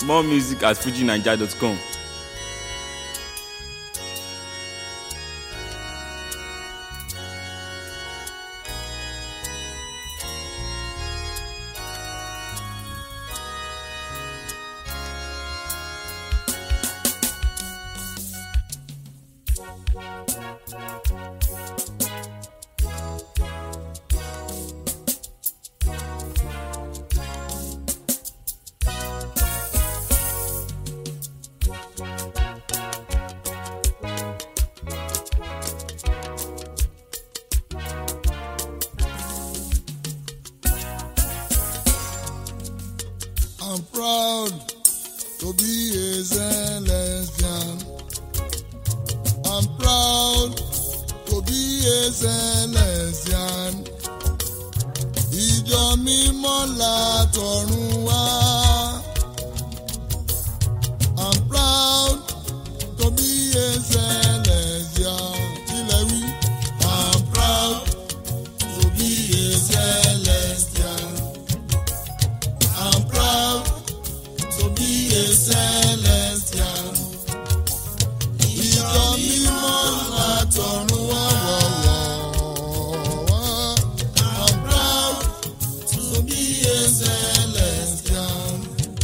More music at fujinaija.com. I'm proud to be a Celestian. I'm proud to be a Celestian. Ìjọ mímọ́ látọ̀run wá. I'm proud to be a Celestian. Kílẹ̀ wí. I'm proud to be a Celestian. I'm proud to be a Celestian. Ìjọ mímọ́ látọ̀run wá wọ̀wọ̀. I'm proud to be a Celestian.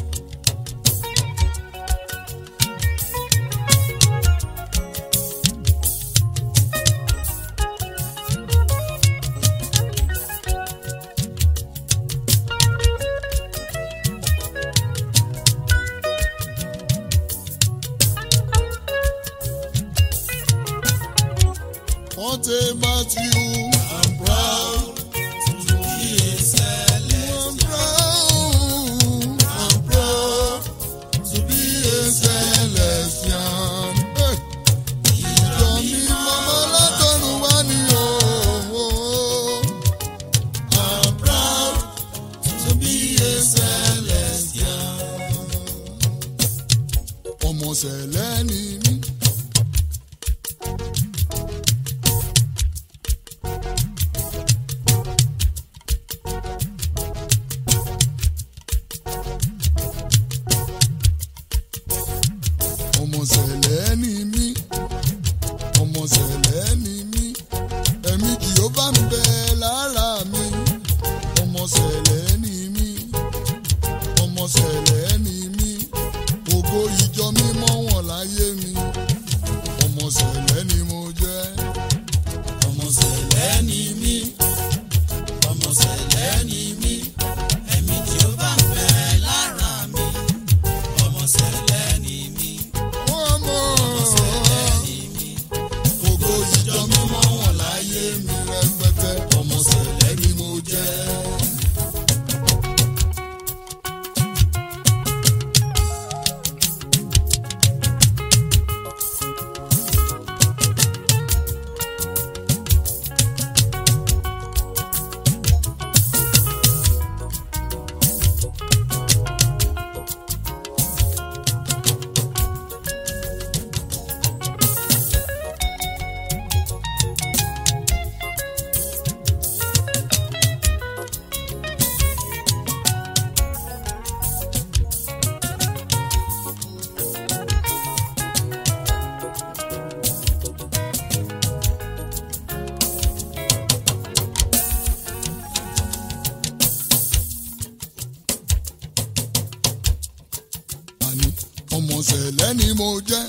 What about you? I'm proud to be a Celestian. I'm proud, I'm proud to be a Celestian. Hey. Ìjọ mi mọ́mọ́ látọ̀run wá ní òwò. I'm proud to be a Celestian. Ọmọ sẹ̀lẹ̀ ni mí. ọmọ sẹ̀lẹ̀ ni mí ọmọ sẹ̀lẹ̀ ni mí ẹ̀mí jìhóbá ń bẹ lára mi ọmọ sẹ̀lẹ̀ ni mí ọmọ sẹ̀lẹ̀ ni mí ògo ìjọ mímọ́ wọn láyé mi ọmọ sẹ̀lẹ̀ ni mo jẹ́ ọmọ sẹ̀lẹ̀ ni mí ọmọ sẹ̀lẹ̀ ni mí ẹ̀mí jìhóbá ń bẹ lára mi ọmọ sẹ̀lẹ̀ ni mí ọmọ sẹ̀lẹ̀ ni mí ògo ìjọ mímọ́ wọn láyé mi rẹpẹtẹ ọmọ sẹ̀lẹ̀ ni mo jẹ́. àní ọmọ sẹ̀lẹ̀ ni mo jẹ́.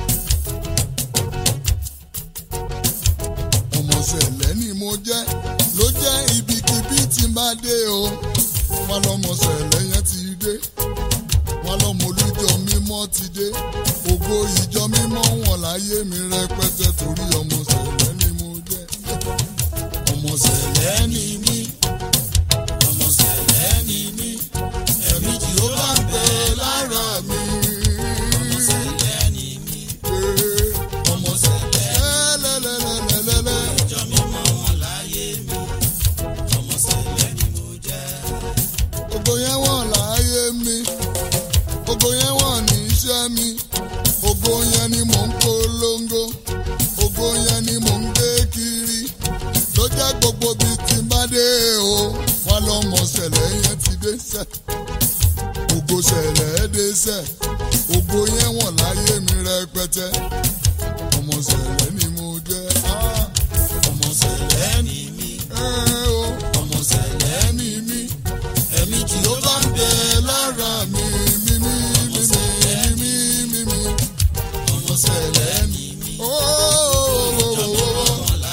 ọmọ sẹ̀lẹ̀ ni mo jẹ́ ló jẹ́ ibikíbi tí n bá dé o wọn lọmọ sẹ̀lẹ̀ yẹn ti dé wọn lọmọ olùjọ mímọ́ ti dé ògo ìjọ mímọ́ wọn láyé mi rẹpẹtẹ torí ọmọ sẹ̀lẹ̀ ni mo jẹ́. ọmọ sẹ̀lẹ̀ ni mí ọmọ sẹ̀lẹ̀ ni mí ẹ̀mí tí ó bá ń bẹ lára mi. ọmọ sẹ̀lẹ̀ ni mí. ọmọ sẹ̀lẹ̀ lẹ́lẹ́lẹ́lẹ́lẹ́lẹ́. ìjọ mímọ́ wọn láyé mi. ọmọ sẹ̀lẹ̀ ni mo jẹ́. ògo yẹn wọ̀n láyé mi. ògo yẹn wọ̀n ní iṣẹ́ mi. ògo yẹn ni mò ń polongo. ògo yẹn ni mò ń gbé kiri. ló jẹ́ gbogbo bíi ti bá dé o. wọ́n lọ́mọ sẹ̀lẹ̀ yẹn ti dé sẹ́. ògo ṣẹlẹ̀ dẹ́sẹ̀ ògo yẹn wọ̀n láyé mi rẹpẹtẹ ọmọ ṣẹlẹ̀ ni mo jẹ́ ah, ọmọ ṣẹlẹ̀ ni mí ẹ́ o ọmọ ṣẹlẹ̀ ni mí ẹ̀mí tí ó bá ń bẹ lára mi mímí mímí mímí mímí ọmọ ṣẹlẹ̀ ni mí. Ó, ó, ó, ó, ó.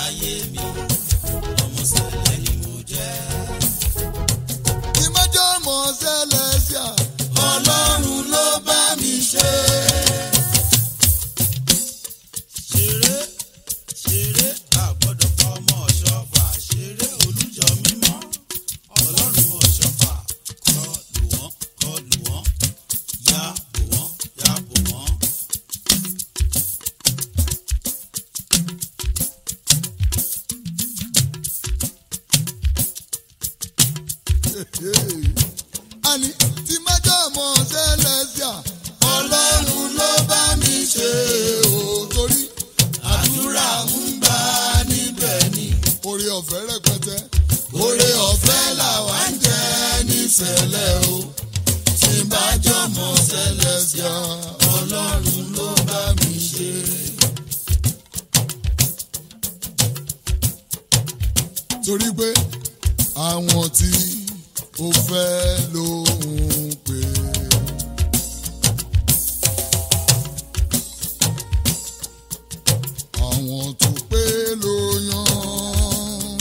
Tí má jẹ́ ọmọ Celestia, Ọlọ́run ló bá mi ṣe. ṣeré ṣeré àgbọ́dọ̀ kọ́ ọmọ ọ̀ṣọ́fà ṣeré olùjọ mímọ́ ọlọ́run ọ̀ṣọ́fà kọ lù wọ́n kọ lù wọ́n yá bò wọ́n yá bò wọ́n. Àní tí má jẹ́ ọmọ Celestia, Ọlọ́run ló bá mi ṣe o. Torí àdúrà ń gbà níbẹ̀ ni. Oore ọ̀fẹ́ rẹpẹtẹ. Oore ọ̀fẹ́ làwa ń jẹ níṣẹ̀lẹ̀ o. Tí bá jẹ́ ọmọ Celestia, Ọlọ́run ló bá mi ṣe. torí pé àwọn tí ó fẹ́ ló ń pè. àwọn tó pé ló yan.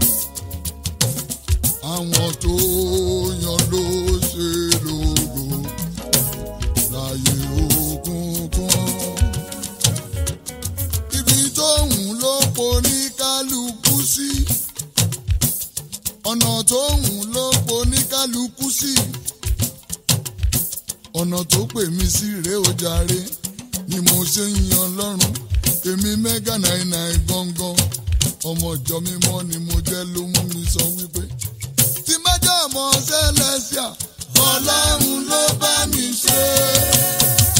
àwọn tó yan ló ṣe lógo láyé òkùnkùn ibi tóun ló poní kálukú sí ọ̀nà tóun ló poní kálukú sí ọ̀nà tó pè mí sí rèé ó jàre ni mo ṣe ń yan lọ́rùn èmi mẹ́gà náírà gangan ọmọ ìjọ mímọ́ ni mo jẹ́ ló mú mi sọ wípé tí mẹ́jọ ọmọ Celestia ọlọ́run ló bá mi ṣe é.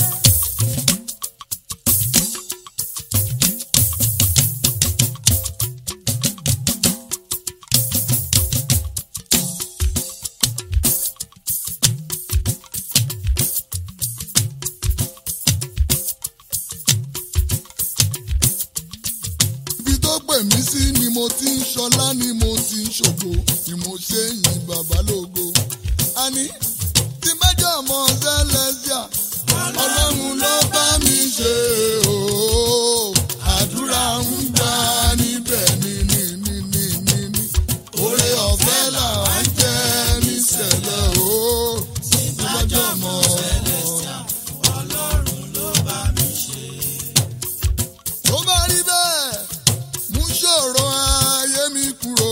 ibi tó pè mí sí ni mo ti ń ṣọlá ni mo ti ń ṣògo ni mo ṣe ń yin bàbá lógo. àní tí mẹ́jọ ọmọ Celestia ọlọ́run ló bá mi ṣe o. àdúrà ń gbà níbẹ̀ ní ní ní ní ní ní. oore ọ̀fẹ́ là ń jẹ́ níṣẹ̀lẹ̀ o. tí mẹ́jọ ọmọ tó bá rí bẹ́ẹ̀ mú ṣòro ayé mi kúrò.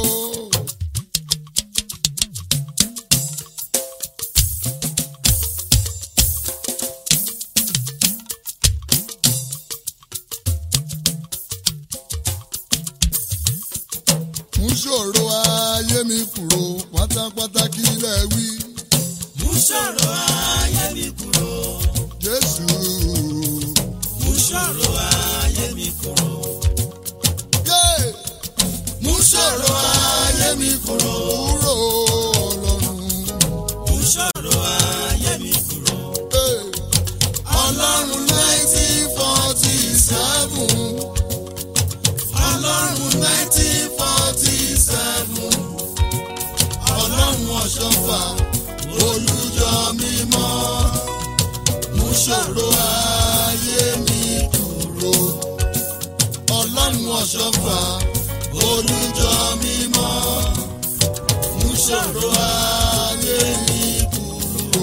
mú ṣòro ayé mi kúrò pátápátá kí lẹ wí. mú ṣòro ayé mi kúrò Jésù mú ṣòro ayé mi kúrò yé mú ṣòro ayé mi kúrò kúrò ọlọ́run. mú ṣòro ayé mi kúrò Hey. ọlọ́run nineteen forty seven ọlọ́run nineteen forty seven ọlọ́run ọ̀ṣọ́fà olùjọ mímọ́ mú ṣòro ayé mi kúrò ọlọ́run ọ̀ṣọ́fà olùjọ mímọ́ mú ṣòro ayé mi kúrò.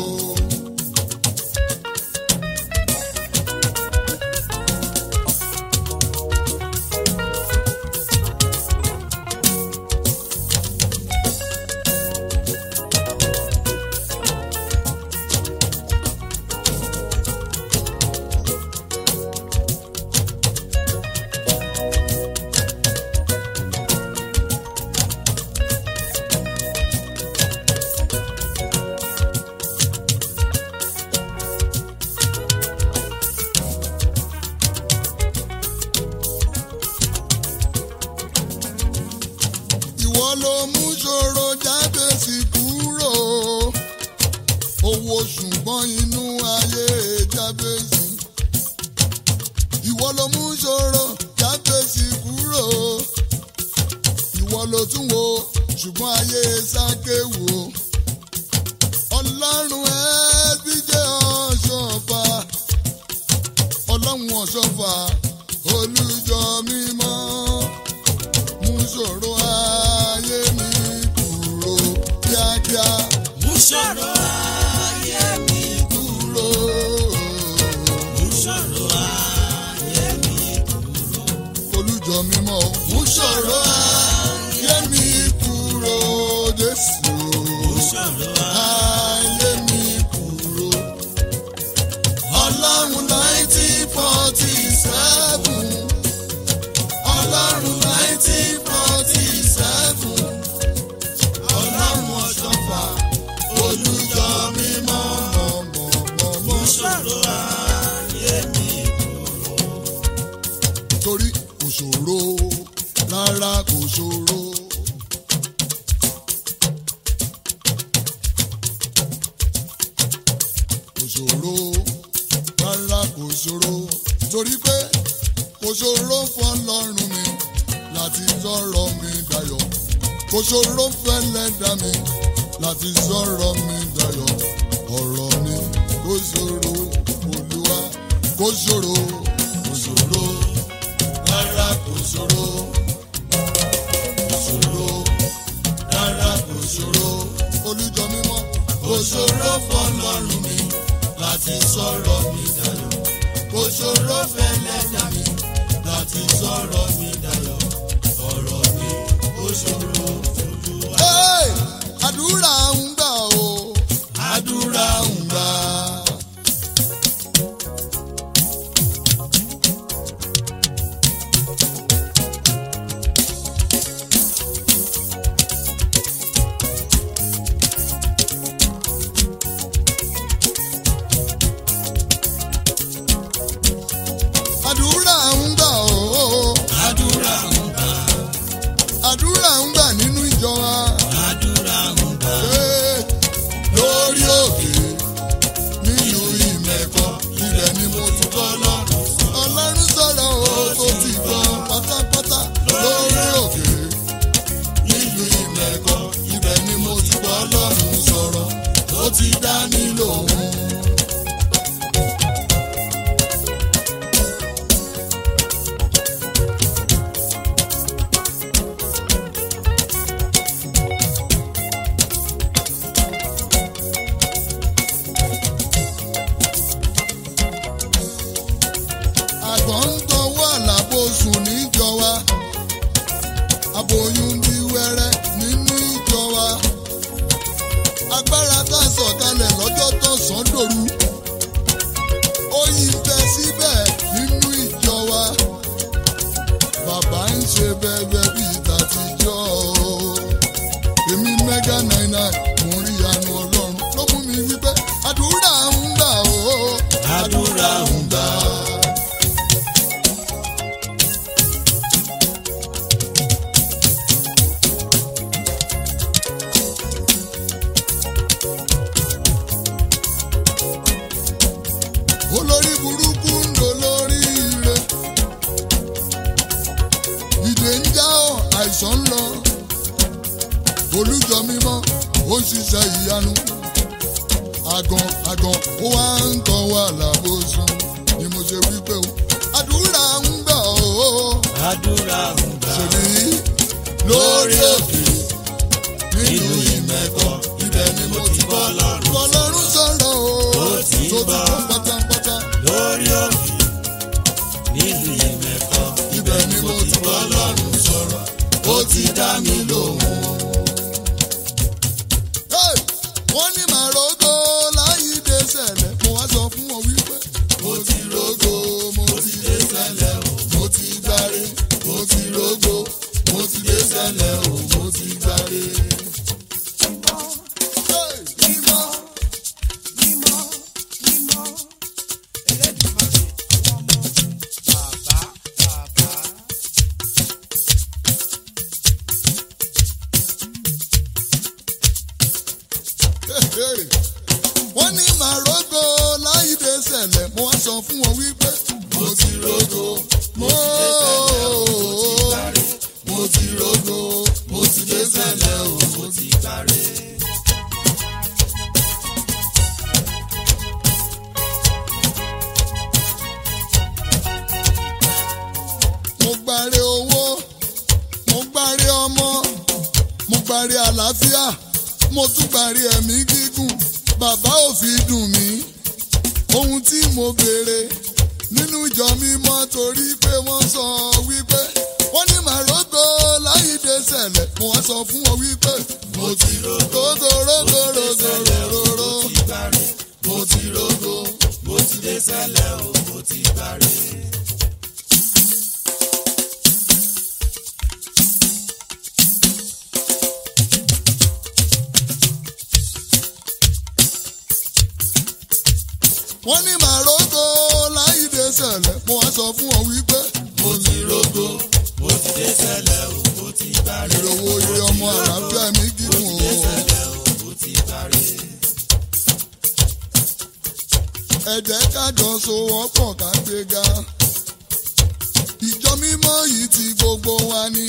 ìwọ ló mú ṣòro jáde sí kúrò owó jábèsì ìwọ ló mú ṣòro jábèsì kúrò ìwọ ló tún wo ṣùgbọ́n ayé sákéwò ọlọ́run ẹbí jẹ́ ọ̀ṣọ́fà ọlọ́run ọ̀ṣọ́fà olùjọ mímọ́ mú ṣòro ayé mi kúrò kíákíá mú ṣòro ayé mi kúrò. mú ṣòro ayé mi olùjọ mímọ́ mú ṣòro ayé mi kúrò jésù mú ṣòro ayé mi kúrò. ọlọ́run nineteen forty seven ọlọ́run nineteen forty seven ọlọ́run ọ̀ṣọ́fà olùjọ mímọ́ mọ̀mọ́mọ́ mú ṣòro ayé mi torí kò ṣòro rárá kò ṣòro. kò ṣòro rárá kò ṣòro torí pé kò ṣòro fọlọ́run mi láti sọ̀rọ̀ mi dayọ̀ kò ṣòro fẹ́lẹ́dá mi láti sọ̀rọ̀ mi dayọ̀ ọ̀rọ̀ mi kò ṣòro olúwa kò ṣòro kò ṣòro rárá kò ṣòro kò ṣòro rárá kò ṣòro olùjọ mímọ́ kò ṣòro fọlọ́run mi láti sọ̀rọ̀ mi dayọ̀ kò ṣòro fẹ́lẹ́dá mi láti sọ̀rọ̀ mi dayọ̀ ọ̀rọ̀ mi kò ṣòro olúwa. Hey! àdúrà ń gbà o àdúrà ń gbà. àdúrà ń gbà o àdúrà ń gbà àdúrà ń gbà nínú ìjọ wa. àdúrà ń gbà Ee, lórí òkè nílùú ìmẹ̀kọ ibẹ̀ ni mo ti kọ́ lọ́rùn. ọlọ́run sọ̀rọ̀ o tó ti gbọ́ pátápátá lórí òkè nílùú ìmẹ̀kọ ibẹ̀ ni mo ti kọ́ lọ́rùn sọ̀rọ̀ ó ti dá mi lóhùn. àgbọ̀n ń tọwọ́ àlàbò sùn níjọ wa aboyún bí wẹ́rẹ́ nínú ìjọ wa agbára tá a sọ̀kalẹ̀ lọ́jọ́ tó sàn dòru oyin bẹ síbẹ̀ nínú ìjọ wa bàbá ń ṣe bẹ́ẹ̀bẹ́ bíi tàtijọ́ èmi mẹ́gà náírà mo rí àánú ọlọ́run ló mú mi wípé àdúrà ń gbà ó àdúrà ń gbà olórí burúkú ń lò lórí ire ìdè ń já ọ àìsàn ń lọ olùjọ mímọ́ ó ń ṣiṣẹ́ ìyanu àgàn àgàn ó wá ń tọ́ wà lábòsùn ni mo ṣe wípé o àdúrà ń gbà ó àdúrà ń gbà ṣèlú lórí òkè nínú ìmẹ̀kọ ibẹ̀ ni mo ti bọ́ lọ́rùn ọlọ́run sọ̀rọ̀ o Ó ti tó ti gbọ́. kọ́ pátápátá. lórí òkè nílùú ìmẹ̀kọ ibẹ̀ ni mo ti bọ́ lọ́rùn sọ̀rọ̀ ó ti dá mi lóhùn. Hey! wọ́n ní màá rògó láyìídé sẹ̀lẹ̀ mo wá sọ fún wọn wípé mo ti rògó mo ti dé sẹ̀lẹ̀ o mo ti gbáre mo ti rògó mo ti dé sẹ̀lẹ̀ o mo ti gbáre. Hey! Mímọ́, mímọ́, mímọ́. wọ́n ní màrógó láìdé sẹ̀lẹ̀ mo wá sọ fún wọn wípé mo ti rogo mo mo ti rogo mo ti dé sẹ̀lẹ̀ o mo ti Gbàre. mo gbàre owó mo gbàre ọmọ mo gbàre àlàáfíà mo tún gbàre ẹ̀mí gígùn bàbá ò fi dùn mí ohun tí mo béèrè nínú ìjọ mímọ́ torí pé wọ́n sọ wípé wọ́n ní màrógó láyìídé sẹ̀lẹ̀ mo wá sọ fún wọn wípé mo ti rogo rogo rogo rogo rogo Gbàre. mo ti rogo. Mo ti dé sẹ́lẹ̀ o, mo ti gbàre. wọ́n ní màrógó láyìídé sẹ̀lẹ̀ mo wá sọ fún wọn wípé mo ti rogo. Mo ti dé sẹ́lẹ̀ o, mo ti gbàre. ìrọ̀wọ́ iye ọmọ àlàáfíà mi gígùn o. Sẹ́lẹ̀ o, mo ti gbàre. ẹ jẹ́ ká jọ sowọ́pọ̀ ká gbéga. ìjọ mímọ́ yìí ti gbogbo wa ní.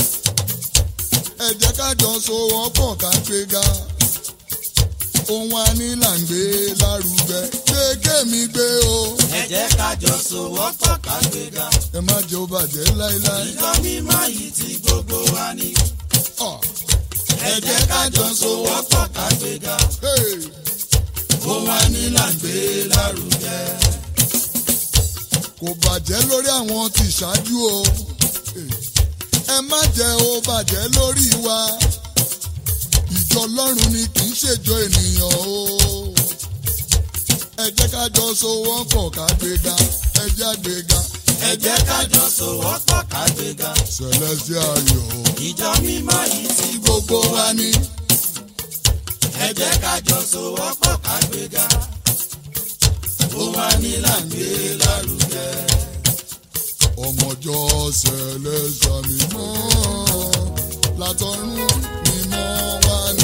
ẹ jẹ́ ká jọ sowọ́pọ̀ ká gbéga. ohun a ní là ń gbé lárugẹ. gbé kémi gbé o. Ẹ jẹ́ ká jọ sowọ́pọ̀ ká gbéga. ẹ má jẹ́ ó bàjẹ́ láéláé. Ìjọ mímọ́ yìí ti gbogbo wa ní. Ọ̀, Ẹ jẹ́ ká jọ sowọ́pọ̀ ká gbéga. hey, Ohun a ní là ń gbé lárugẹ. kò bàjẹ́ lórí àwọn tí ṣáájú o. ẹ má jẹ́ ó bàjẹ́ lórí wa. ìjọ ọlọ́run ni kì í ṣèjọ ènìyàn o. ẹ jẹ́ ká jọ sowọ́pọ̀ ká gbéga ẹ jẹ́ àgbéga. Ẹ jẹ́ ká jọ sowọ́pọ̀ ká gbéga. Celestial ayọ̀ Ìjọ mímọ́ yìí ti gbogbo wa ní. ẹ jẹ́ ká jọ sowọ́pọ̀ ká gbéga. Ohun a ní là ń gbé lárugẹ. ọmọjọ́ Celestial mímọ́ látọ̀run mímọ́ wá ní.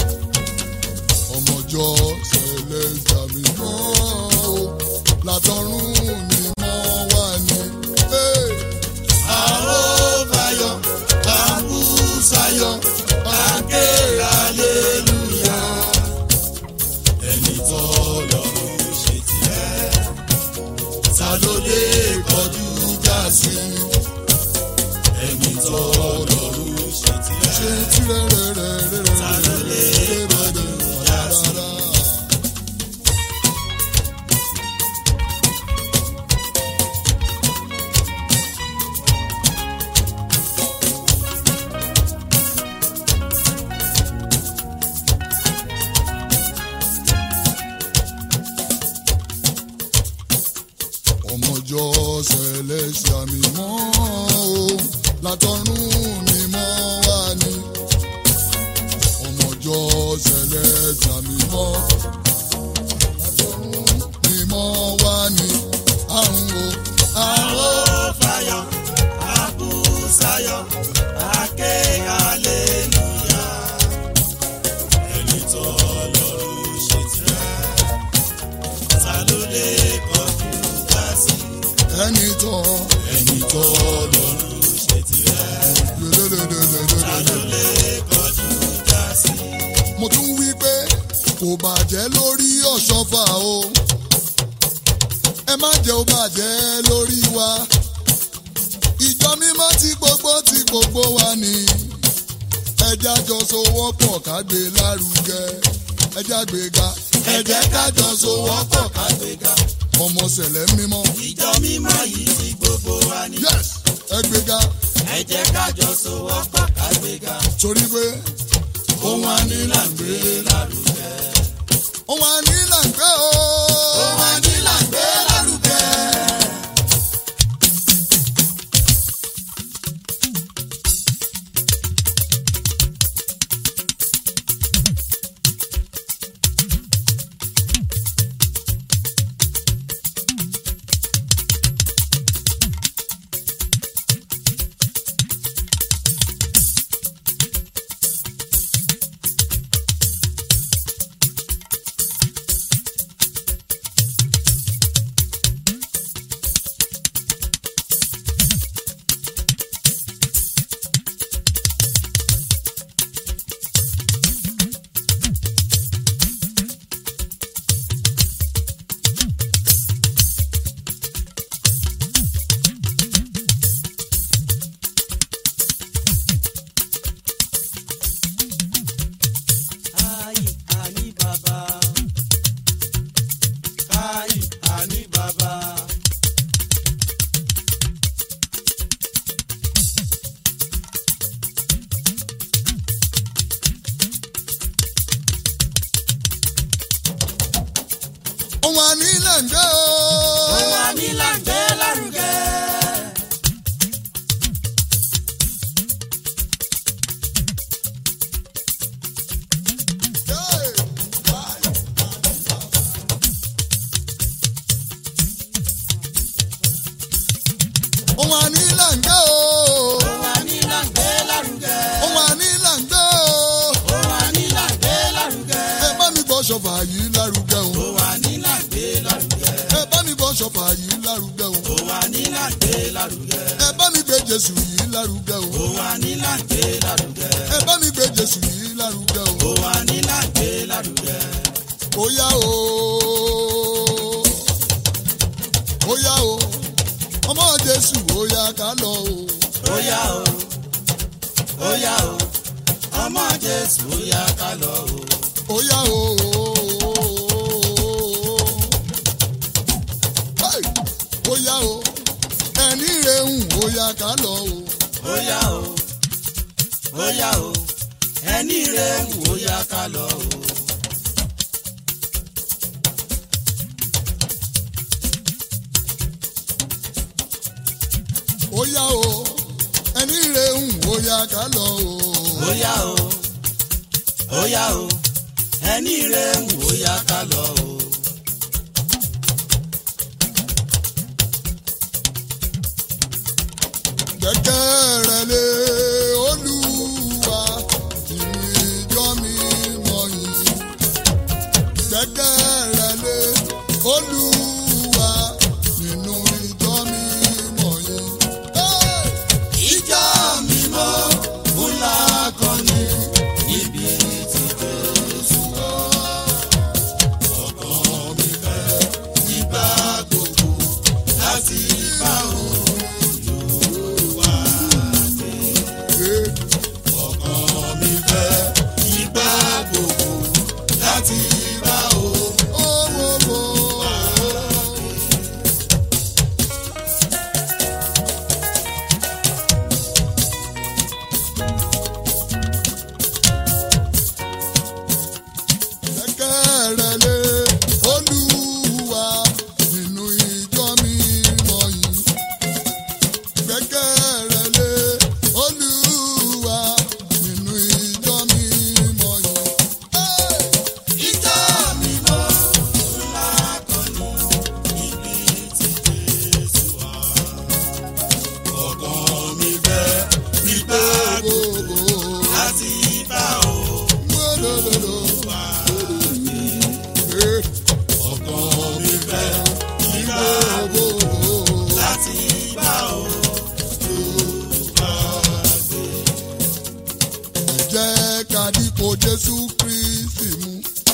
ọmọjọ́ Celestial mímọ́ látọ̀run mímọ́ wá ní. Hey! Àròbáyọ̀, àbúsáyọ̀, àké aleluya. Ẹni tó lọ́rùn ṣe tiẹ̀. Ta ló lè kọjú já sí? Ẹni tó lọ́rùn ṣe tiẹ̀. ṣe tirẹrẹrẹrẹrẹ. Ta ló lè kọjú já sí? ọmọjọ́ Celestial mímọ́ o látọ̀run mímọ́ wá ní. ọmọjọ́ Celestial mímọ́ látọ̀run mímọ́ wá ní. àrùn o àrùn Àròbáyọ̀, àbúsáyọ̀, àké aleluya. Ẹni tó lọ́rùn ṣe tiẹ̀. Ta ló lè kọjú já sí? ẹni tọ́ Ẹni tó lọ́rùn ṣe tiẹ̀. Ta ló lè kọjú já sí? mo tún wí pé kò bàjẹ́ lórí ọ̀ṣọ́fà o ẹ má jẹ́ ó bàjẹ́ lórí wa ìjọ mímọ́ tí gbogbo tí gbogbo wa ní ẹjẹ́ àjọ sowọ́pọ̀ ká gbé lárugẹ ẹjẹ́ àgbéga Ẹ jẹ́ ká jọ sowọ́pọ̀ ká gbéga. ọmọ sẹ̀lẹ̀ mímọ́ Ìjọ mímọ́ yìí ti gbogbo wa ní. yes ẹgbéga Ẹ jẹ́ ká jọ sowọ́pọ̀ ká gbéga. torí pé Ohun a ní là ń gbé lárugẹ. òun àní là ń gbé o. Ohun a ní là ń gbé lárugẹ. ohun ànílẹ̀ ń gbé o. Ohun àní là ń gbé lárugẹ. ohun ànílẹ̀ ń gbé o. Ohun àní là ń gbé lárugẹ. ohun ànílẹ̀ ń gbé o. Ohun àní là ń gbé lárugẹ. ẹ bá mi gbọ́ ṣọ̀fà yìí lárugẹ o. Ohun àní là ń gbé lárugẹ. ẹ bá mi gbọ́ ṣọ̀fà yìí lárugẹ o. Ohun àní là ń gbé lárugẹ. ẹ bá mi gbé jésù yìí lárugẹ o. Ohun àní là ń gbé lárugẹ. ẹ bá mi gbé jésù yìí lárugẹ o. Ohun àní là ń gbé lárugẹ. ó yá o. ó yá o. ọmọ jésù ó yá ká lọ o. Ó yá o, ó yá o, ọmọ Jésù ó yá ká lọ o. ó yá o. Hey! ó yá o. ẹni rehun ó yá ká lọ o. Ó yá o, ó yá o, ẹni rẹ̀ ń wò ó yá ká lọ o. ó yá o. ẹni rehun ó yá ká lọ o. Ó yá o, ó yá o, ẹni rẹ̀ ń wò ó yá ká lọ o. gbẹ́kẹ̀ rẹ̀ lé olúwa ìlú ìjọ mi mọ̀ yìí. gbẹ́kẹ̀ rẹ̀ lé olúwa nínú ìjọ mi mọ̀ yìí. Hey! Ìjọ mímọ́ ńlá kan ní ibi tí Jésù wà. Ọkàn mi fẹ́ nígbà gbogbo láti bá Olúwa gbé. Hey! Ọkàn mi fẹ́ nígbà gbogbo láti bá Olúwa Oh, oh, oh. Gbẹ́kẹ̀ rẹ̀ lé Olúwa nínú ìjọ mímọ́ yìí. Gbẹ́kẹ̀ rẹ̀ lé Olúwa nínú ìjọ mímọ́ yìí. Hey! Ìjọ mímọ́ ńlá kan ní ibi tí Jésù wà. Ọkàn mi fẹ́ nígbà gbogbo láti bá Olúwa gbé. Ọkàn mi fẹ́ nígbà gbogbo láti bá Olúwa gbé. Jẹ́ ká dípò Jésù Kristi mú.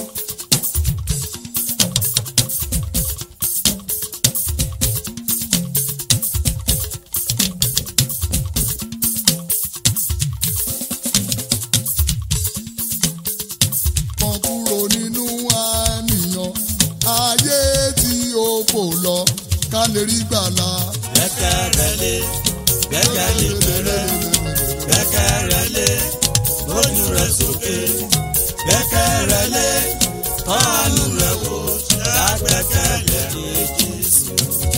Kan kúrò nínú àníyàn ayé tí ó kò lọ ká lè rí gbàlà. Gbẹ́kẹ̀rẹ́lé, gbẹ́kẹ̀lé pẹ̀rẹ́, gbẹ́kẹ̀rẹ́lé, ojú rẹ̀ sókè. Gbẹ́kẹ̀rẹ́lé, ọ̀nù rẹ̀ wò, lágbẹ́kẹ̀lé ní Jésù.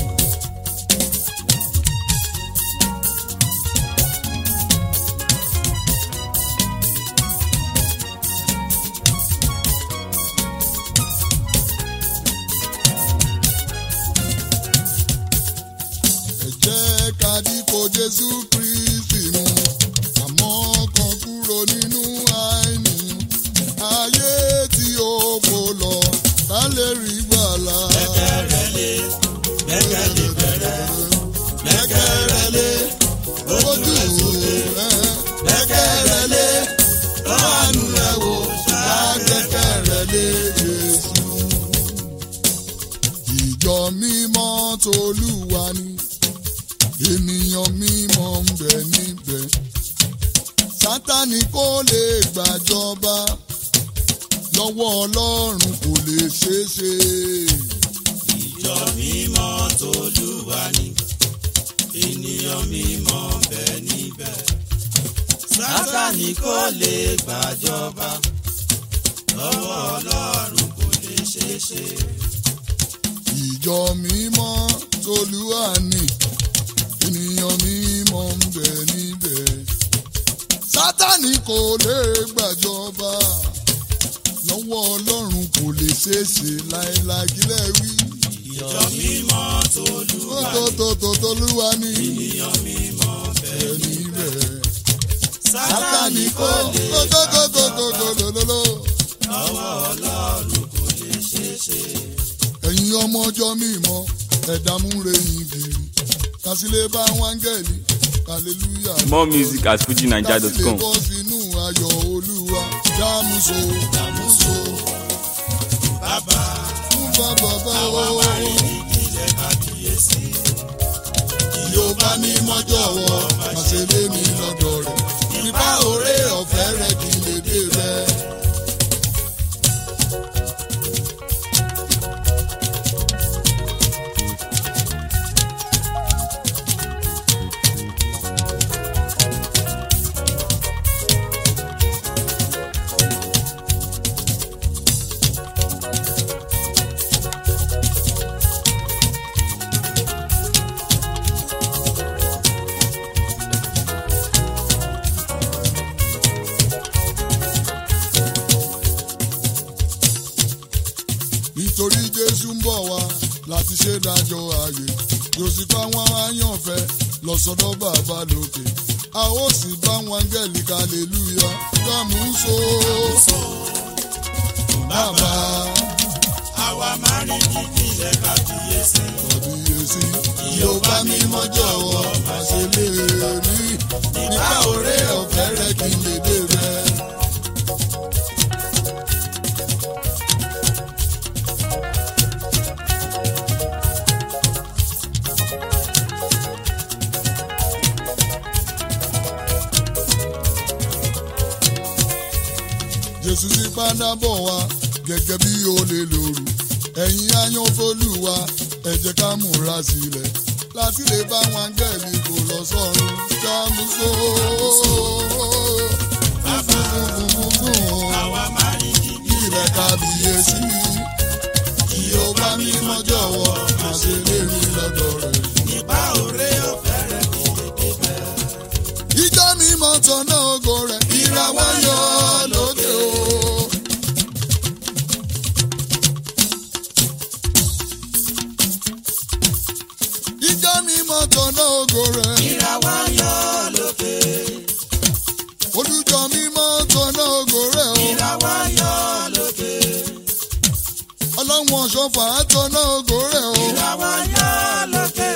Ẹ jẹ́ ká dípò Jésù Kristi mú. Àmọ́ kan kúrò nínú àìníyàn ayé tí ó kò lọ ká lè rí gbàlà. Gbẹ́kẹ̀rẹ́lé, gbẹ́kẹ̀lé pẹ̀rẹ́, gbẹ́kẹ̀rẹ́lé, ojú rẹ̀ sókè. Gbẹ́kẹ̀rẹ́lé, ọ̀nù rẹ̀ wò, lágbẹ́kẹ̀rẹ́lé Jésù. Ìjọ mímọ́ tolúwa ni ènìyàn mímọ́ ń bẹ níbẹ̀. Sátánì kò lè gbàjọba lọ́wọ́ Ọlọ́run kò lè ṣeé ṣe. Ìjọ mímọ́ tolúwa ni, ènìyàn mímọ́ ń bẹ níbẹ̀. Sátánì kò lè gbàjọba, lọ́wọ́ Ọlọ́run kò lè ṣeé ṣe. ìjọ mímọ́ tolúwa ni ènìyàn mímọ́ ń bẹ níbẹ̀. sátani kò lè gbàjọba lọ́wọ́ ọlọ́run kò lè ṣeéṣe láéláé kílẹ̀ wí. ìjọ mímọ́ tolúwa tótótótó tolúwa ni ènìyàn mímọ́ bẹ bẹ níbẹ̀. sátani sátani kò kò lè tótótótótótótótó. lọ́wọ́ ọlọ́run kò lè ṣeé ṣe. ẹ̀yin ọmọ ọjọ́ mímọ́ ẹ̀dá múre yín bìrì kásílẹ̀ bá wáńgẹ̀lì hallelujah. More music at kásílẹ̀ fujinaija.com. bọ́ sínú ayọ̀ olúwa dámúso dámúso bàbá fún bàbá bá àwa wọ́. máa rí ìdílé kábíyèsí. Yorùbá mi mọ́ jọ̀wọ́ àṣẹ lé mi lọ́dọ̀ rẹ̀ nípa òré ọ̀fẹ́ rẹ̀ kí n lè dé rẹ̀. nítorí jésù ń bọ̀ wá láti ṣe dájọ́ ayé yóò sì bá wọn àyànfẹ́ lọ sọ́dọ̀ bàbá lókè a ó sì bá wọn gẹ̀lì kàlélúyà dámúso bàbá àwa máa rí ìdílé kábíyèsí. kàbíyèsí Yorùbá mi mọ́ jọ̀wọ́ àṣẹ lè rí nípa òré ọ̀fẹ́ rẹ̀ kí n lè dé rẹ̀. jésù sì padà bọ̀ wá gẹ́gẹ́ bí olè lóru ẹ̀yin ayanfolúwa ẹ jẹ́ ká múra sílẹ̀ láti lè bá wọn gẹ̀ẹ́lì kò lọ sọ́run jámúsó. bàbá àwa máa rí ìdílé ilẹ̀ kábíyèsí Yorùbá mímọ́ jọ̀wọ́ má ṣe lérí lọ́dọ̀ rẹ̀. nípa òré ọ̀fẹ́ rẹ̀ kí lè débẹ̀. ìjọ mímọ́ tọ̀nà ògo rẹ̀ ìràwọ̀ yọ lókè o. ìjọ mímọ́ tọ̀nà ògo rẹ̀ ìràwọ̀ yọ lókè. olùjọ mímọ́ tọ̀nà ògo rẹ̀ o. ìràwọ̀ yọ lókè. ọlọ́run ọ̀ṣọ́fà tọ̀nà ògo rẹ̀ o. ìràwọ̀ yọ lókè.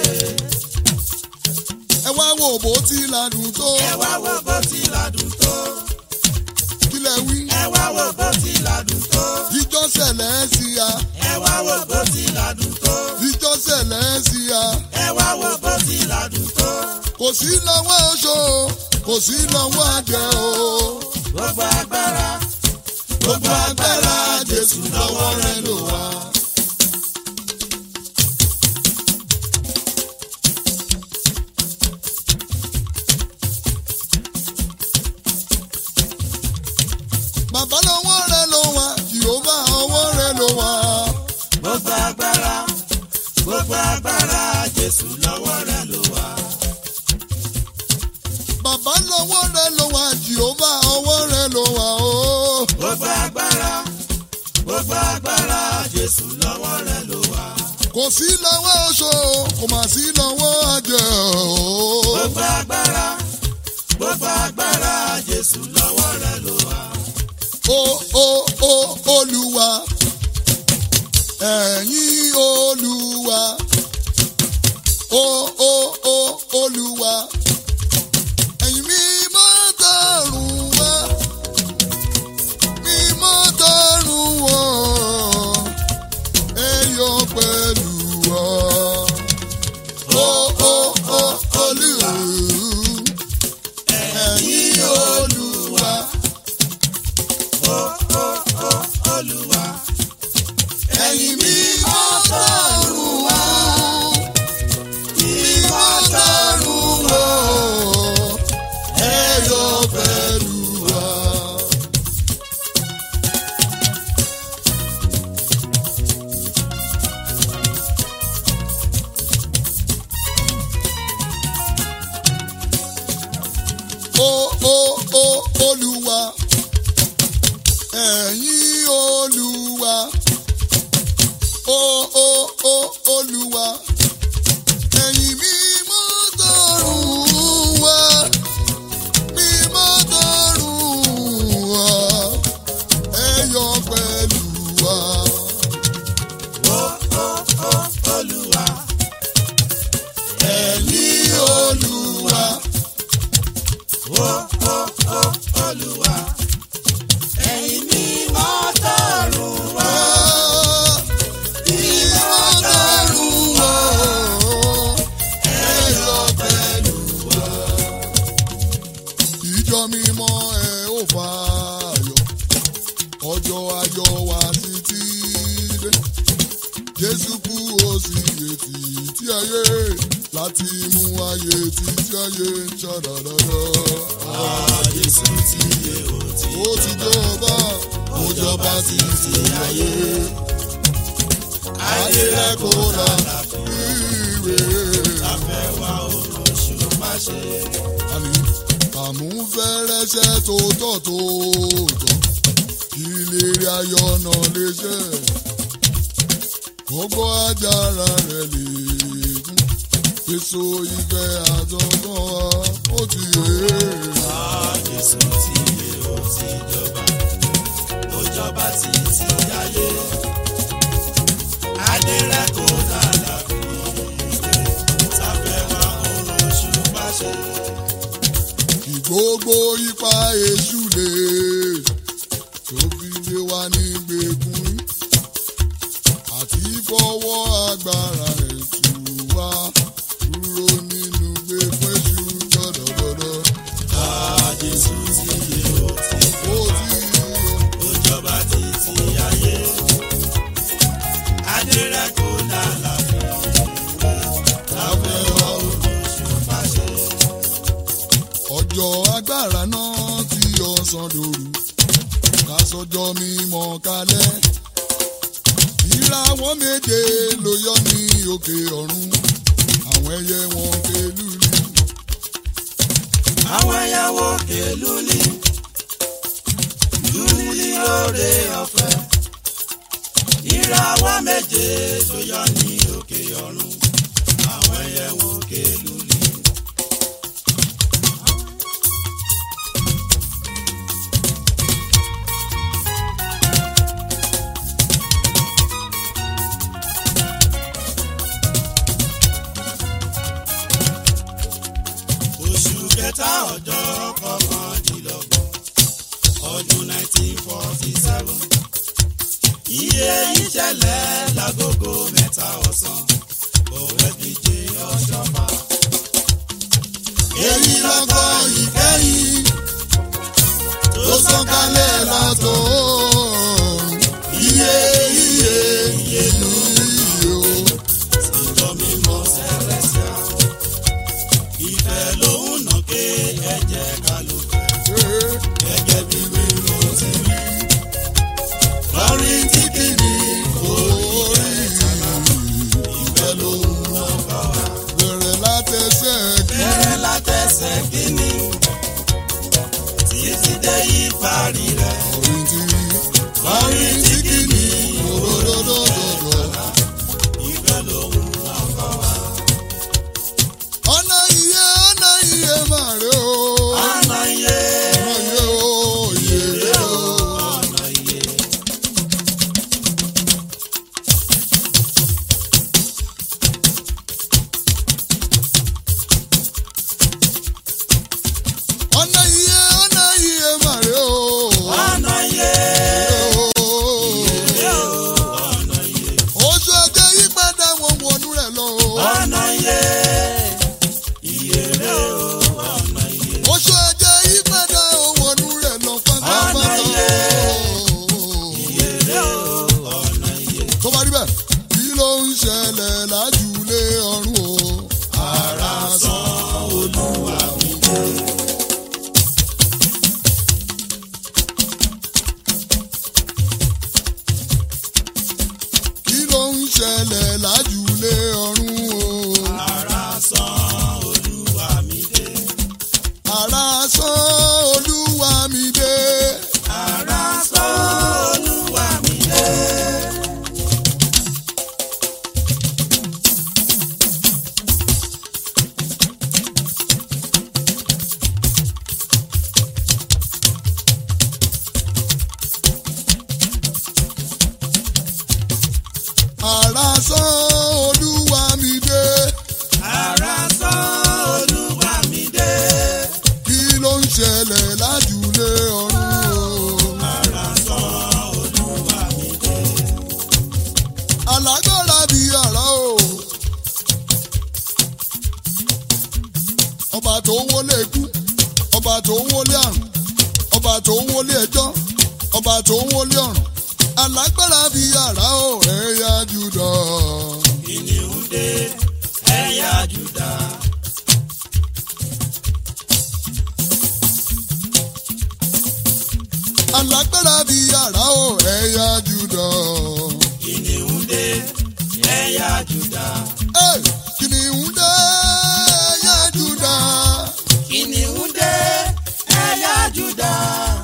ẹ wá wo bó ti ládùn tó ẹ wá wo bó ti ládùn tó. kílẹ̀ wí. ẹ wá wo bó ti ládùn tó. ìjọ sẹ̀lẹ̀ sí a ẹ wá wo bó ti ládùn tó. ìjọ sẹ̀lẹ̀ sí a ẹ wá wo bó ti ládùn tó. kò sí lọ́wọ́ oṣó kò sí lọ́wọ́ àjẹ́ o. gbogbo agbára gbogbo agbára jésù lọ́wọ́ rẹ̀ ló wà. bàbá lọ́wọ́ rẹ̀ ló wà jìhóbá ọwọ́ rẹ̀ ló wà. gbogbo agbára gbogbo agbára jésù lọ́wọ́ rẹ̀ ló wà. bàbá lọ́wọ́ rẹ̀ ló wà jìhóbá ọwọ́ rẹ̀ ló wà o. gbogbo agbára gbogbo agbára jésù lọ́wọ́ rẹ̀ ló wà. kò sí lọ́wọ́ oṣó kò mà sí lọ́wọ́ àjẹ́ o. gbogbo agbára gbogbo agbára jésù lọ́wọ́ rẹ̀ ló wà. o o o olúwa ẹ̀yin olúwa o o o olúwa ẹ̀yin mímọ́ tọ̀run wá mímọ́ tọ̀run wá ẹ yọ̀ pẹ̀lú wa o o o olúwa ẹ̀yin olúwa. olúwa ẹ̀yin mi mọ́ tọ̀run wá mímọ́ tọ̀run wá ẹ̀yin olúwa ó ó ó olúwa ẹ̀yin mímọ́ tọ̀run wá mímọ́ tọ̀run wá ẹ yọ̀ pẹ̀lú wa. ó ó ó olúwa ẹ̀yin olúwa ó ó ó olúwa ẹ̀yin mímọ́ tọ̀run wá. mímọ́ tọ̀run wá ẹ yọ̀ pẹ̀lú wa. ìjọ mímọ́ ẹ ó fààyọ̀ ọjọ́ ayọ̀ wa títí dé jésù kú ó sì yè títí ayé láti mú ayé títí ayé ń ṣàdàdàdà. Jésù ti yé o ti ó ti jọba ó jọba títí ayé ayé rẹ kò rà ìwé. fẹ́ wá òun ṣùgbọ́n ṣe. àní àmúfẹ́rẹ́ṣẹ́ tó tọ̀ tó tọ̀ kí ìlérí ayọ̀ náà lè ṣẹ. gbogbo ajára rẹ̀ lè kún èso ìfẹ́ àtọ̀kọ́ wa ó ti yé. Jésù ti yé o ti jọba ó jọba títí ayé. Adé rẹ̀ kò dára fi ìwé sáfẹ́ wá òun ṣùgbọ́n ṣe. kí gbogbo ipa èṣù lè tó fi lé wa ní gbẹ̀kún àti fọwọ́ agbára rẹ̀ tù wá kúrò nínú gbẹ̀kún èṣù dọ́dọ̀dọ́dọ́. Jésù ti yé o ti ó ti yọ ó jọba títí ayé. Adé rẹ̀ kò dára fi ìwé sáfẹ́ wá òun ṣùgbọ́n ṣe. ọjọ́ agbára náà tí ọ̀sán dòru ká sọjọ́ mímọ́ kalẹ̀ ìràwọ̀ méje ló yọ ní òkè ọ̀run àwọn ẹyẹ wọn ké lùlù àwọn ẹyàwó kèlúlì lúlì lóore ọ̀fẹ́ ìràwọ̀ méje tó yọ ní òkè ọ̀run àwọn ẹyẹwò kèlúlì. oṣù kẹta ọjọ́ kọkàndínlọ́gbọ̀n ọdún nineteen forty seven iye ìṣẹ̀lẹ̀ lágogo mẹ́ta ọ̀sán òwe díje ọ̀ṣọ́fà. èyí lọ́kọ̀ ìkẹyìn tó sọ̀kalẹ̀ látọ̀ọ́run iye iye iye lóyè o. ìjọ mímọ́ sẹ́lẹ̀síà ìfẹ́ lòun nà ké ẹ̀jẹ̀ ká ló fẹ́ gẹ́gẹ́ bí wíwọ́ ti rí. Orin tí kìíní orí ìfẹ́ ló ń lòun náà bá wa. bẹ̀rẹ̀ látẹsẹ̀ kí bẹ̀rẹ̀ látẹsẹ̀ kínní títí dé ìparí rẹ̀. orin tí orin tí kìíní òdòdòdòdò. ìfẹ́ lòun náà bá wa. Ọ̀nà iye ọ̀nà iye máa rè o. ọ̀nà iye Ọ̀nà iye o iye rè o. ọ̀nà iye. Ọ̀nà iye ọ̀nà iye máa rè o. ọ̀nà iye Iye o. ọ̀nà iye. Oṣù ọjọ́ yípadà wọn wọnú rẹ̀ lọ o. ọ̀nà iye iye rẹ̀ o ọ̀nà iye. Oṣù ọjọ́ yípadà wọn wọnú rẹ̀ lọ Ọ̀nà pátápátá. iye. iye rẹ̀ o ọ̀nà iye. tó bá rí bẹ́ẹ̀ kí ló ń ṣẹlẹ̀ lájúlé ọ̀run o. ara san olúwa mi dé. kí ló ń ṣẹlẹ̀ lájúlé ọ̀run o. ara san olúwa mi dé. ara sán olúwa mi dé. ara san sán olúwa mi dé ara sán olúwa mi dé. kí ló ń ṣẹlẹ̀ lájúlé ọ̀run o. ara sán olúwa mi dé. alágbára bíi àrá o. ọba tó ń wọlé ikú ọba tó ń wọlé àrùn ọba tó ń wọlé ẹjọ́ ọba tó ń wọlé ọ̀run alágbára bíi àrá o ẹ̀yà jùdọ̀. kìnìún dé ẹ̀yà júdà. alágbára bíi àrá o ẹ̀yà jùdọ̀. kìnìún dé ẹ̀yà júdà. Ẹ̀, kìnìún dé ẹ̀yà jùdọ̀. kìnìún dé ẹ̀yà júdà.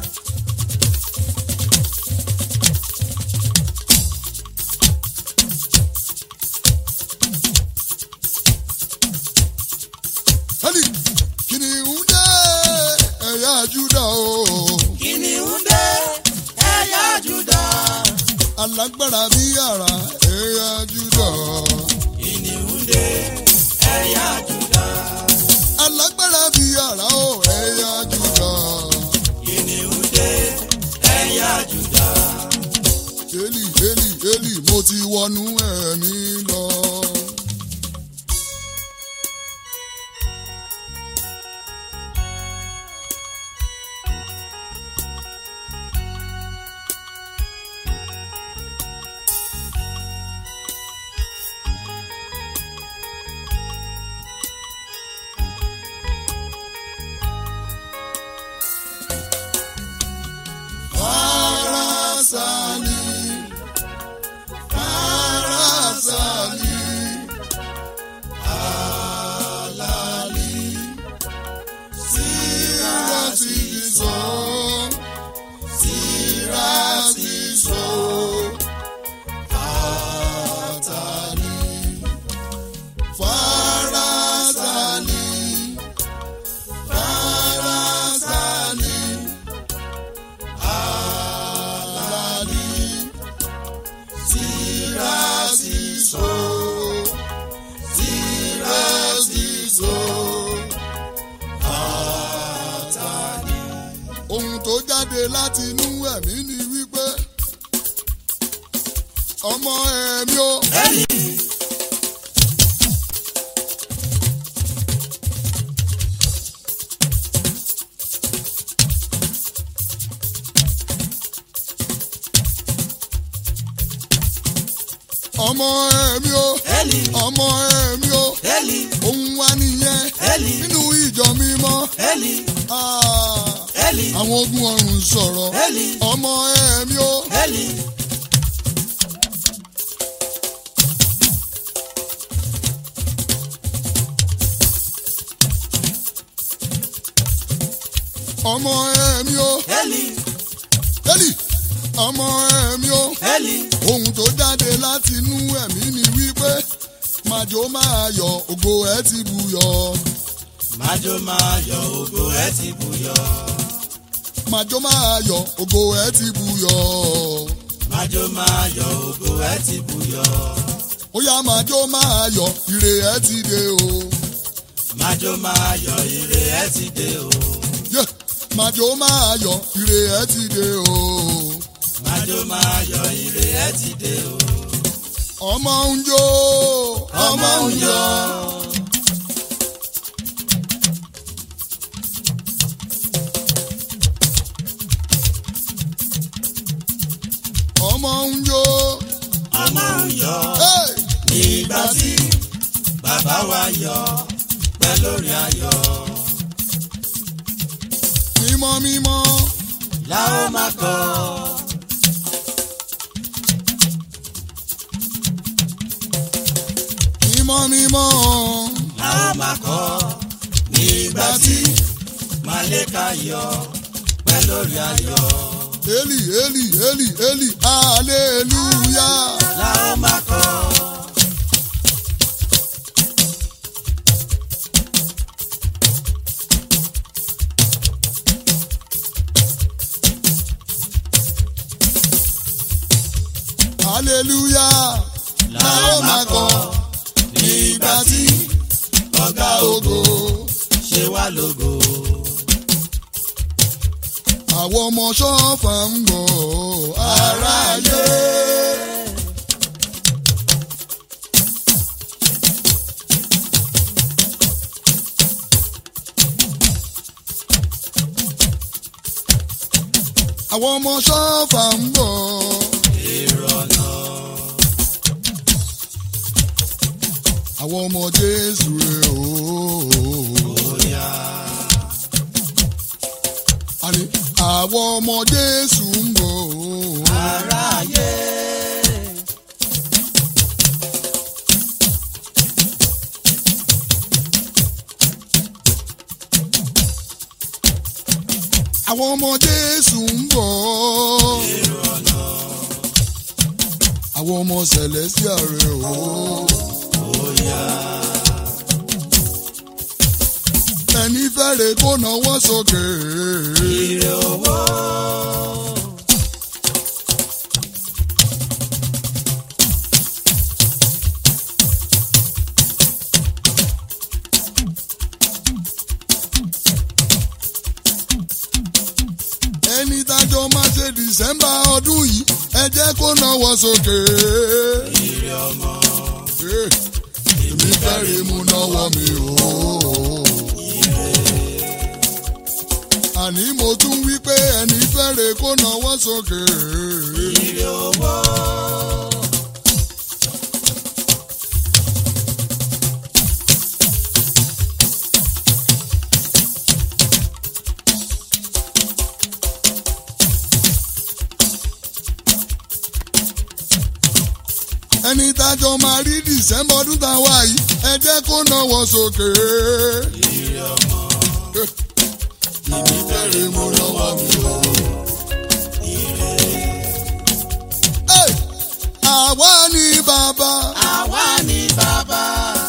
Hali, kìnìún dé ẹ̀yà jùdọ̀ o. kìnìún dé ẹ̀yà júdà. alágbára bí àrá ẹ̀yà júdà. kìnìún dé ẹ̀yà júdà. alágbára bí àrá o ẹ̀yà júdà. kìnìún dé ẹ̀yà júdà. Élì Élì Élì mo ti wọnú ẹ̀mí lọ. Farasani, Farasani, Alali, Sirasi so, Sirasi so, Atani, Farasani, Farasani. Alali, Sirasiso, Sirasiso, Atani. Ohun tó jáde láti inú ẹ̀mí ni wípé ọmọ ẹ̀mí o. ọmọ ẹ̀mí o. Eli, ọmọ ẹ̀mí o. Eli, Ohun wa nìyẹn Eli, nínú ìjọ mímọ́. Eli, Ah, Eli, àwọn ogun ọ̀run sọ̀rọ̀. Eli, ọmọ ẹ̀mí o. Eli. ọmọ ẹ̀mí o. Eli, Eli ọmọ ẹ̀mí o. Eli, ohun tó jáde láti inú ẹ̀mí ni wípé màjò máa yọ ògo ẹ̀ ti buyọ. májò máa yọ ògo ẹ ti bùyọ. màjò máa yọ ògo ẹ̀ ti buyọ. májò máa yọ ògo ẹ ti bùyọ. ó yá màjò máa yọ ire ẹ̀ ti dé o. májò máa yọ ire ẹ ti dé o. Yé, màjò máa yọ ire ẹ̀ ti dé o. májò máa yọ ire ẹ ti dé o. ọmọ ń jó ọmọ ń yọ. ọmọ ń jó. ọmọ ń yọ. Hey! nígbà tí bàbá wa yọ pẹ́ lórí ayọ̀. mímọ́ mímọ́ la ó máa kọ́. mímọ́ mímọ́ la ó máa kọ́. nígbà tí màlẹ́kà yọ pẹ́ lórí ayọ̀. Eli Eli Eli Eli hallelujah. la ó máa kọ́. hallelujah. la ó máa kọ nígbà tí ọ̀gá ògo. ṣe wá lógo. àwọn ọmọ ṣọ́ọ̀fà ń bọ̀ aráyé. àwọn ọmọ ṣọ́ọ̀fà ń bọ̀. àwọn ọmọ jésù rè o. àní àwọn ọmọ jésù ń bọ̀ o. aráyé. àwọn ọmọ jésù ń bọ̀. àwọn ọmọ celestia rè o. ẹni fẹ́rẹ̀ kó náwó sókè. ire owó. ẹni tájọ máa ṣe december ọdún yìí ẹ jẹ́ kó náwó sókè. ire ọmọ. Eh, èmi fẹ́rẹ̀ mú náwó mi o. àní mo tún wí pé ẹni fẹ́rẹ̀ kó náwó sókè. ire owó. ẹni tájọ máa rí december ọdún tá a wá yìí ẹ jẹ́ kó náwó sókè. ire ọmọ. èmi fẹ́rẹ̀ mú náwó mi o. Hey! àwa ni bàbá. àwa ni bàbá.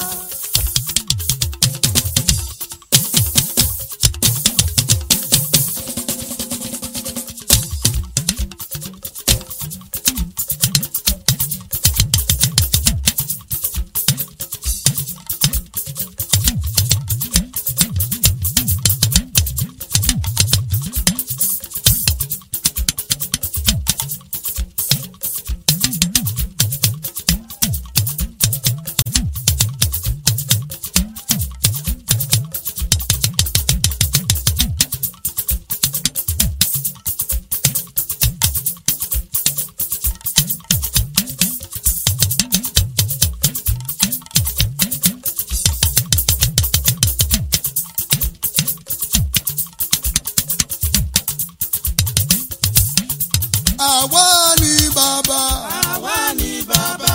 àwa ni bàbá. àwa ni bàbá.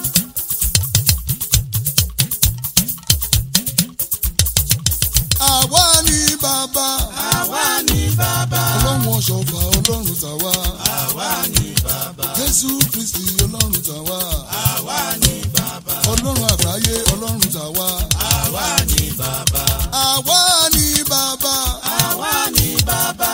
àwa ni bàbá. àwa ni bàbá. ọlọ́run ọ̀ṣọ́fà ọlọ́run tàwa. àwa ni bàbá. jésù kristi ọlọ́run tàwa. àwa ni bàbá. ọlọ́run àgbáyé ọlọ́run tàwa. àwa ni bàbá. àwa ni bàbá. àwa ni bàbá.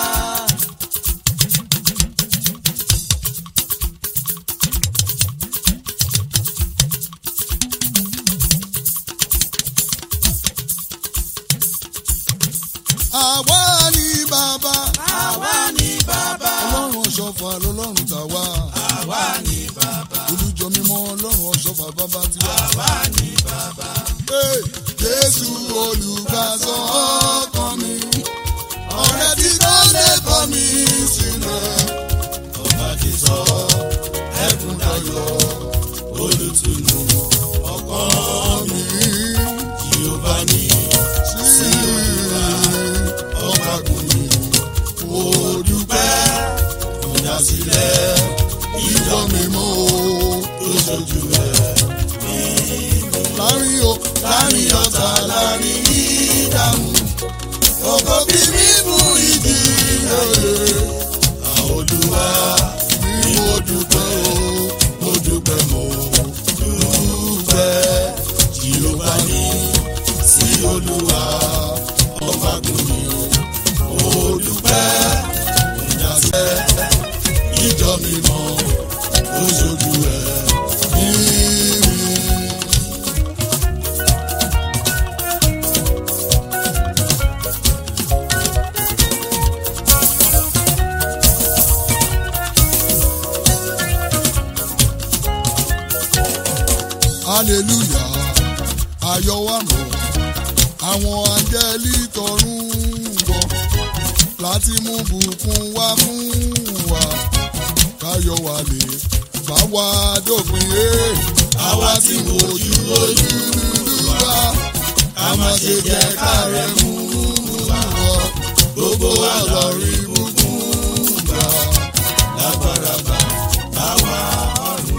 àwa ni bàbá. àwa ni bàbá. ọlọ́run ọ̀ṣọ́fà lọ́lọ́run tàwa. àwa ni bàbá. olùjọ mímọ́ ọlọ́run ọ̀ṣọ́fà bàbá tiwa. àwa ni bàbá. Hey! jésù olùgbàsọ ọkàn mi. ọ̀rẹ́ tí kò lè kọ̀ mí sílẹ̀. ọba ti sọ ẹkún dayọ̀ olùtùnú ọkàn mi. Jèhófà ní sí ọba kò ní ó dúpẹ́ ìdásílẹ̀ ìjọ mímọ́ tó ṣojú ẹ̀. láàrin o láàrin ọ̀tá láàrin ìdààmú ọkọ̀ bí mímú ìdí òye Àwọn olúwa ni mo dúpẹ́ o mo dúpẹ́ mo dúpẹ́. Jèhófà ní sí olúwa ọba kò ní ó dúpẹ́ ìdásílẹ̀ ìjọ mímọ́ tó ṣojú ẹ̀. ìrìn hallelujah ayọ̀ wa mọ̀ àwọn áńgẹ́lì tọ̀run ń bọ̀ láti mú bùkún wá fún wa káyọ̀ wa lè bá wa dópin ẹ̀ àwa tí mo ojú ojú wa ká má ṣe jẹ́ kárẹ̀ mú wa gbogbo wa lọ rí bùkún gbà lágbára bá bá wa ọ̀run.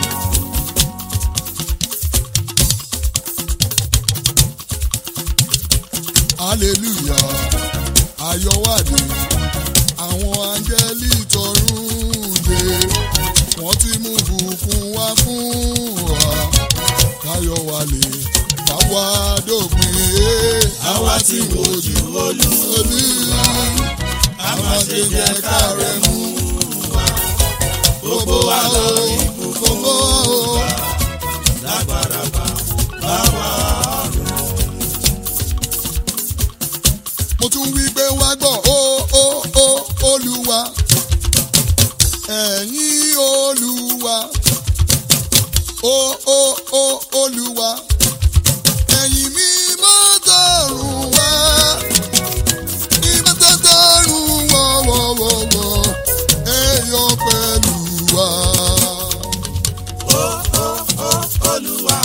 hallelujah ayọ̀wádé àwọn áńgẹ́lì tọ̀run dé wọ́n ti mú bùkún wá fún wa káyọ̀ wá lè bá wa dópin ẹ̀ àwa tí wojú olúwa a máa ṣe jẹ́ kárẹ̀ mú wa gbogbo wa lọ rí gbogbo wa o lágbára bá bá wa ọ̀run mo tún wí pé wá gbọ́ ó ó ó olúwa ẹ̀yin olúwa ó ó ó olúwa ẹ̀yin mímọ́ tọ̀run wá mímọ́ tọ̀run wọ́wọ́wọ́wọ́ ẹ̀yọ́ pẹ̀lú wa. Ó ó ó Olúwa,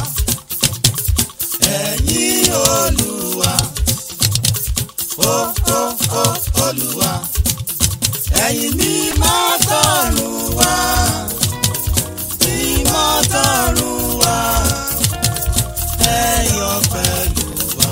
ẹ̀yin Olúwa. Ó ó ó Olúwa, ẹ̀yin mímọ́ tọ̀run wá. Mímọ́ tọ̀run wá, ẹ yọ̀ pẹ̀lú wa.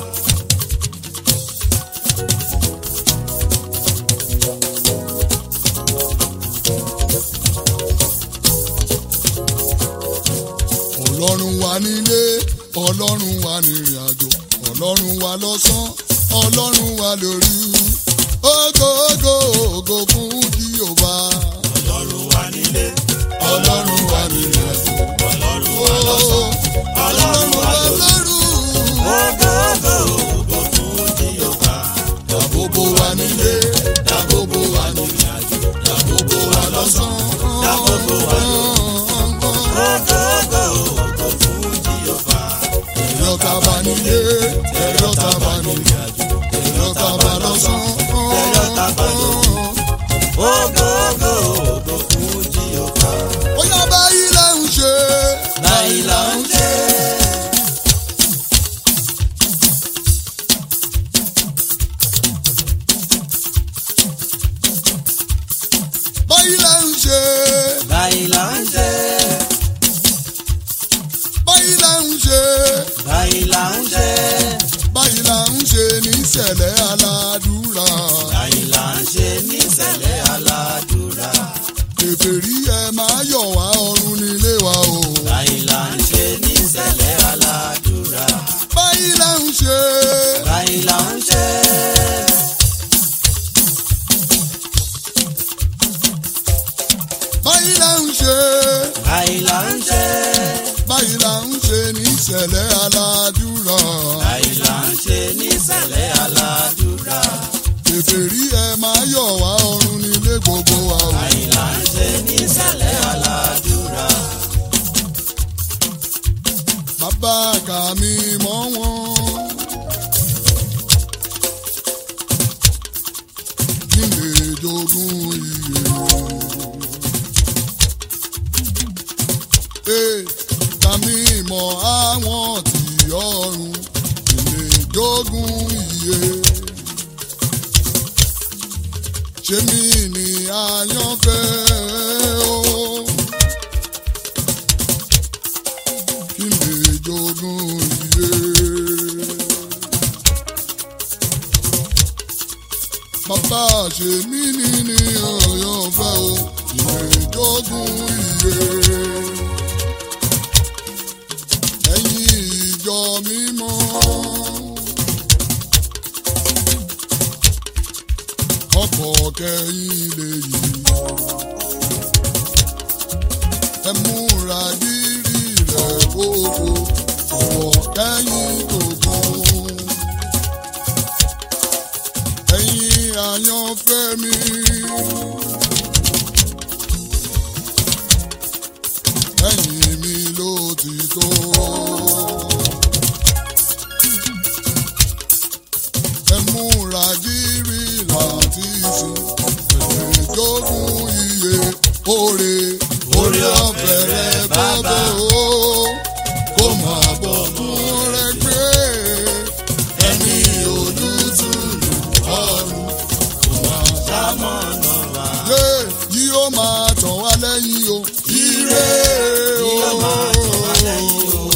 ọlọ́run wa nílé ọlọ́run wa nírìn àjò ọlọ́run wa lọ́sán ọlọ́run wa lórí ògo ògo ògo fún Jèhófà Ọlọ́run wà nílé, ọlọ́run wa nírìn àjò Ọlọ́run wà lọ́sàn, ọlọ́run wa lórí ògo ògo ògo fún Jèhófà. dàbòbò wa nílé dàbòbò wa nírìn àjò dàbòbò wa lọ́sán Dàbòbò wa Ògo ògo ògo fún Jèhófà. ẹ̀yọ́ tá a bá nílé ẹ̀yọ́ tá a bá nírìn àjò ẹ̀yọ́ tá a bá lọ́sán Ẹ̀yọ́ tá a bá lórí. Ògo ògo ògo fún Jèhófà. ó yá báyìí là ń ṣe. Báyìí là ń ṣe. báyìí là ń ṣe. Báyìí là ń ṣe. báyìí là ń ṣe. Báyìí là ń ṣe. báyìí là ń ṣe níṣẹ̀lẹ̀ aládùúrà. Báyìí là ń ṣe níṣẹ̀lẹ̀ aládùúrà. kèfèrí ẹ máa yọ̀ wá ọ̀run nílé wa o. Báyìí là ń ṣe níṣẹ̀lẹ̀ aládùúrà. báyìí là ń ṣe. Báyìí là ń ṣe. báyìí là ń ṣe. Báyìí là ń ṣe. báyìí là ń ṣe níṣẹ̀lẹ̀ aládùúrà. Báyìí là ń ṣe níṣẹ̀lẹ̀ aládùúrà. kèfèrí ẹ máa yọ̀ wá ọ̀run nílé gbogbo wa o. Báyìí là ń ṣe níṣẹ̀lẹ̀ aládùúrà. bàbá kà mí mọ́ wọn. kí n lè jogún iye. Ee, kà mí mọ́ àwọn tí ọ̀run kí n lè jogún iye. ṣé mi ni àyànfẹ́ o. kí n lè jogún iye. Bàbá ṣe mí ní ní ọ̀yọ́ fẹ́ o, kí n lè jogún iye. Ẹ̀yin ìjọ mímọ́. Ọkọ̀ kẹ́yìn lè yí. Ẹ múra dírí rẹ̀ gbogbo, ọ̀wọ̀ kẹ́yìn gbogbo. Ẹ̀yin àyànfẹ́ mi. Ẹ̀yin mi ló ti tó. lóore orí ọ̀fẹ́ rẹ bàbá o kó máa bọ̀ fún rẹ gbé ẹni olùtùnú ọ̀run kó máa sámọ̀nà wá. yé yóò máa tàn wá lẹ́yìn o ire o Yóò máa tàn wá lẹ́yìn o.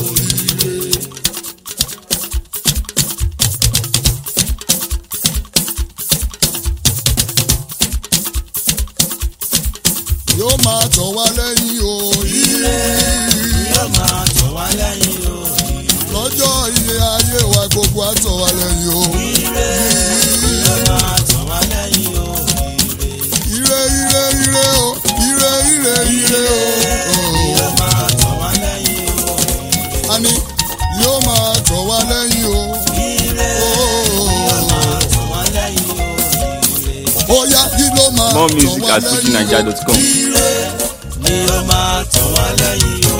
yóò máa tàn wá lẹ́yìn o ire Yóò máa tàn wá lẹ́yìn o. lọ́jọ́ iye ayé wa gbogbo á tàn wá lẹ́yìn o Yóò máa tàn wá lẹ́yìn o. ire ire ire o ire ire ire o Yóò máa tàn wá lẹ́yìn o. àní yóò máa tàn wá lẹ́yìn o Yóò máa tàn wá lẹ́yìn o. bóyá kí ló máa More tàn music wá at lẹ́yìn o fujinaija.com. ire Ni yóò máa tàn wá lẹ́yìn o.